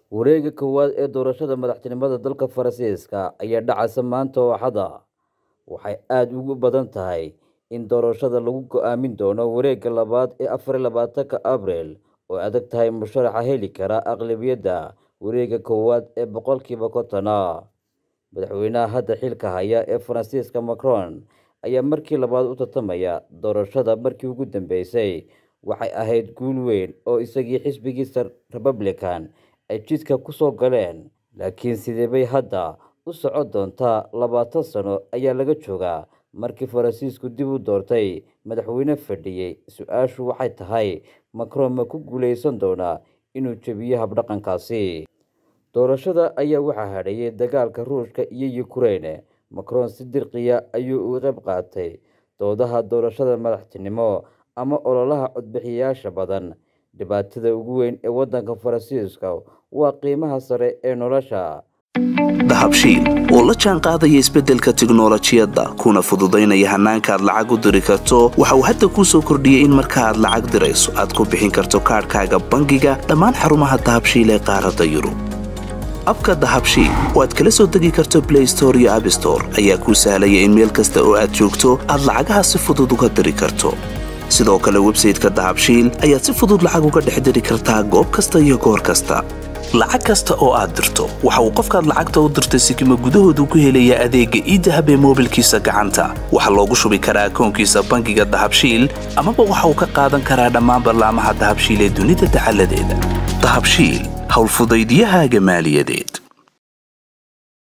wareega koowaad ee doorashada madaxtinimada dalka faransiiska ayaa dhacaysa maanta oo axada waxay aada ugu badan tahay in doorashada lagu go-aamin doono wareegga labaad ee afar iyo labaatanka abril oo adag tahay musharaxa heli kara aqlabiyadda wareegga koowaad ee boqolkiiba kontona madaxweynaha hadda xilka haya ee faransiiska macron ayaa markii labaad u tartamaya doorashada markii ugu dambeysay waxay ahayd guul weyn oo isagii xisbigiisa republican ay jidka ku soo galeen laakiin sidee bay hadda u socon doontaa labaatan sano ayaa laga joogaa markii faransiisku dib u doortay madaxweyne fadhiyey su-aashu waxay tahay macron ma ku guuleysan doonaa inuu jebiyo habdhaqankaasi doorashada ayaa waxaa hadheeyay dagaalka ruushka iyo ukrein macron si dirqiya ayuu uga qayb qaatay doodaha doorashada madaxtinimo ama ololaha codbixiyayaasha badan dhibaatada ugu weyn ee waddanka faransiiska waa qiimaha sare ee nolosha dahabshiil oo la jaan qaadaya isbeddelka tiknolojiyadda kuna fududaynaya hannaanka aad lacag u diri karto waxa uu hadda kuu soo kordhiyey in marka aad lacag dirayso aad ku bixin karto kaadhkaaga bangiga dhammaan xarumaha dahabshiil ee qaaradda yurub abka dahabshiil oo aad kala soo degi karto blay store iyo abstore ayaa kuu sahlaya in meel kasta oo aad joogto aad lacagaha si fudud uga diri karto sidoo kale websayteka dahabshiil ayaad si fudud lacag uga dhex diri kartaa goob kasta iyo goor kasta lacag kasta oo aad dirto waxa uu qofkaad lacagta u dirtay sikima gudahoodu ku helayaa adeegga iidahab ee moobilkiisa gacanta waxaa loogu shubi karaa akoonkiisa bangiga dahabshiil amaba waxa uu ka qaadan karaa dhammaan ballaamaha dahabshiil ee dunida dacaladeeda dahabshiil howlfudaydiyahaaga maaliyadeed